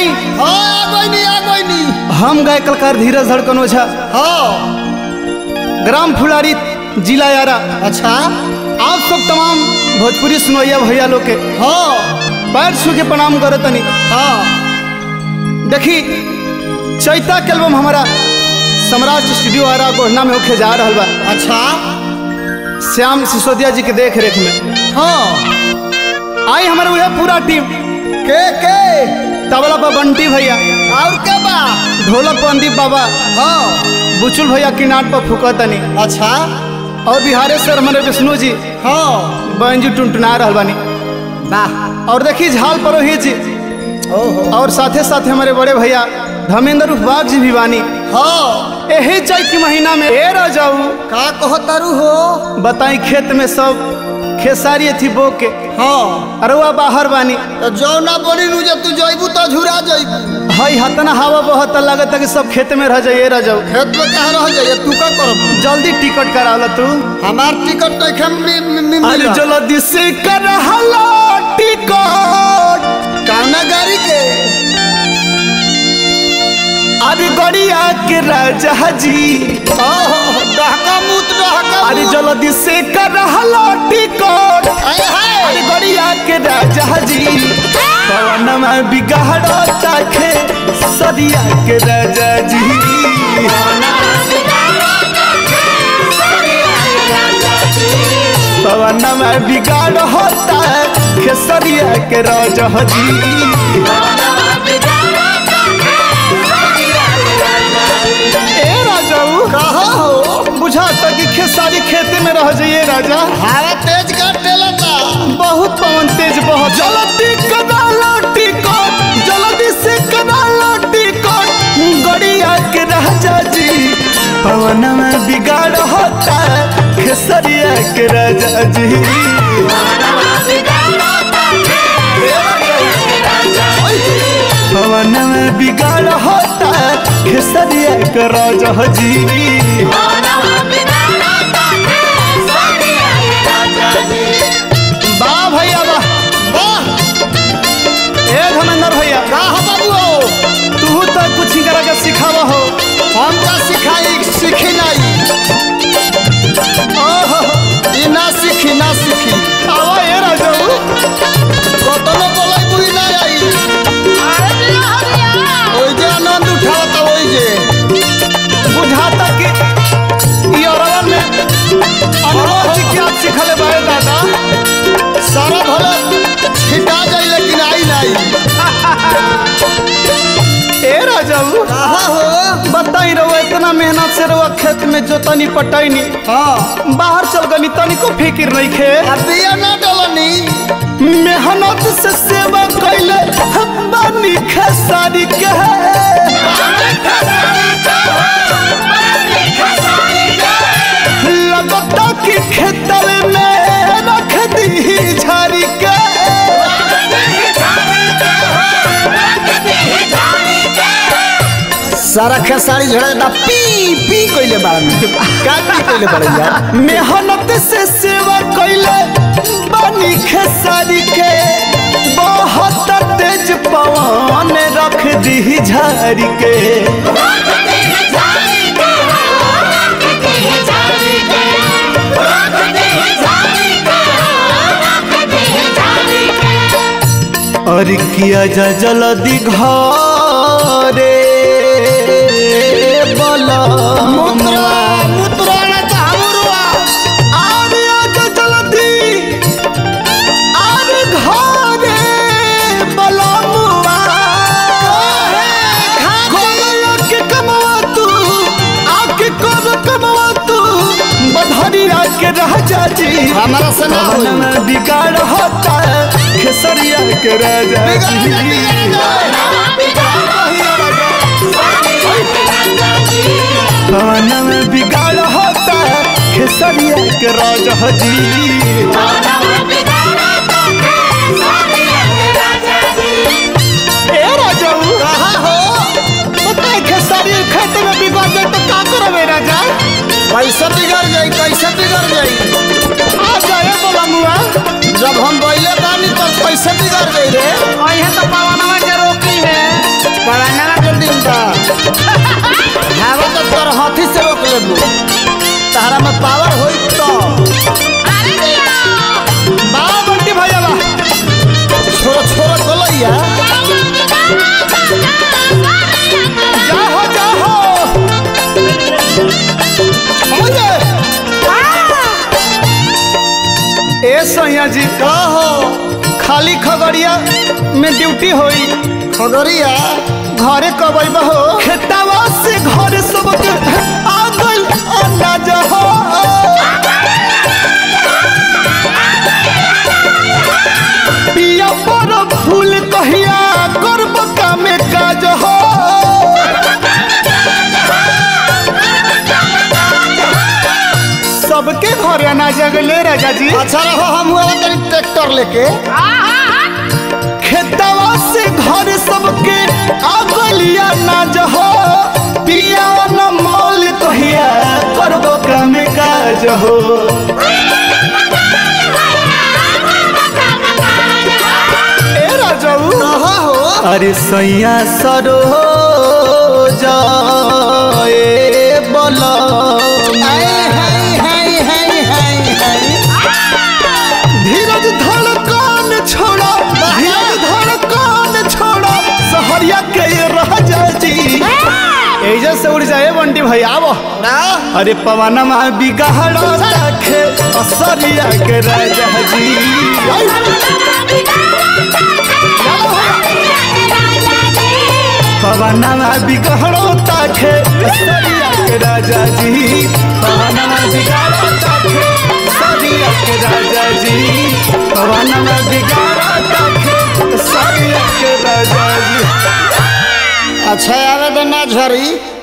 आई हाँ आ गई नी आ गई नी हम गए कलकार धीरज धड़कन ओझा हाँ ग्राम फुलारी जिला यारा अच्छा आप सब तमाम भोजपुरी सुनैया भैया लोग के हाँ पैर छू के प्रणाम करे तनी हाँ देखी चैता के एल्बम हमारा सम्राट स्टूडियो आरा गोहना में होके जा रहा बा अच्छा श्याम सिसोदिया जी के देख रेख में हाँ आई हमारे वह पूरा टीम के के तबला पर बंटी भैया और के बा ढोलक पर अंदीप बाबा हाँ बुचुल भैया किनाट पर फुकतनी अच्छा और बिहारेश्वर हमारे विष्णु जी हाँ बैंजू टुनटुना रहल बानी वाह और देखी झाल परोही जी ओहो और साथे साथे हमारे बड़े भैया धर्मेंद्र उपवाग जी भी बानी हाँ यही चैत के महीना में ए रह जाऊ का कहो तारू हो बताई खेत में सब खेसारी थी बो के हाँ अरुआ बाहर बानी तो जो ना बोली नु जब तू जइबू तो झुरा जइबू हई हतना हवा बहत लगत है कि सब खेत में रह जाइए रह जाऊ खेत में कहाँ रह जाइए तू का करब जल्दी टिकट करा तू हमार टिकट तो एखन में में- में अरे मिला जल्दी से कर हलो टिकट काना गाड़ी के अरे गड़िया के राजा जी ओहो डहका मुत डहका अरे मुत। जल्दी से कर हलो टिकट आय हाय अरे गड़िया के राजा जी पवन में बिगाड़ता खे सदिया के राजा जी पवन में बिगाड़ होता खेसरिया के राजा जी ए राजाऊ कहा हो बुझाता कि खेसारी खेते में रह जाइए राजा हवा तेज कर टेलता बहुत पवन तेज बहुत जल्दी कदाला टिकट जल्दी से कदाला टिकट गड़िया के राजा जी पवन में बिगाड़ होता खेसरिया के राजा जी पवन में बिगाड़ होता खेसरिया के राजा जी वाह भैया वाह वाह ए धर्मेंद्र भैया का हो बाबू हो तू तो कुछ ही करा के सिखावा हो हम का सिखाई सीखी नहीं ओहो ई ना सीखी ना सीखी आवा ए राजाऊ कतनो बोलै बुई ना आई ओइ जे आनंद उठावता ओइ जे बुझाता कि ई औरवा में अनुभव जी क्या सिखले बारे दादा सारा भले छिटा जाई लेकिन आई नहीं ए राजाऊ कहा हो बताई रहो इतना मेहनत से रहो खेत में जोतनी पटैनी हाँ बाहर चल गनी तनिको फिकिर नहीं खे अबिया ना डलनी मेहनत से सेवा कैले बानी खेसारी के लगता कि खेतल में रख दी झारी के सारा खेसारी झड़े दा पी पी कइले बाड़ में का पी कइले बाड़ यार मेहनत से सेवा कैले बानी खेसारी के बहुत तेज पवन रख दी झारी के और किया जा जल्दी घरे बला मुद्रा मुद्रा ना चाहमुरुआ आरे आजा जल्दी आरे घरे बलमुआ घोड़ा के कमवा तू आके कर कमवा तू बधरिया के राजा जी हमारा से ना होई पवन में बिगाड़ होता है खेसरिया के राजा जी पवन में बिगाड़ होता है खेसरिया के राजा जी ए राजाऊ कहा हो बताए खेसारी खेत में बिगाड़ जाए तो का करबे राजा कैसे बिगड़ जाई कैसे बिगड़ जाई आ जाए बोला मुआ जब हम बैले बानी तब कैसे बिगड़ गई रे अहे तो पवनवा के रोकी है सैया जी का हो खाली खगड़िया में ड्यूटी होई खगड़िया घरे कब अइबा हो खेतावा से घर सबके आ गइल अनाज हो पिया पर फूल कहिया करब कामे काज हो सबके घरे अनाज गले राजा जी अच्छा रहो हम हुआ तनी ट्रैक्टर लेके खेतवा से घर सबके अगलिया नाज हो पिया न मोल कहिया करबो काम काज हो ए राजऊ कहा हो अरे सैया सरो जाए बोला हाय हाय हाय हाय हाय हाय धीरज धड़कन छोड़ो धीरज धड़कन छोड़ो सहरिया के ये राजा जी एजा से उड़ जाए बंटी भाई आवो ना अरे पवन में बिगहड़ो रखे असरिया के राजा जी पवन में बिगहड़ो ताखे असरिया के राजा जी पवन में बिगहड़ो ताखे असरिया के राजा जी पवन में बिगहड़ो ताखे असरिया के राजा जी अच्छा आवे तो ना झरी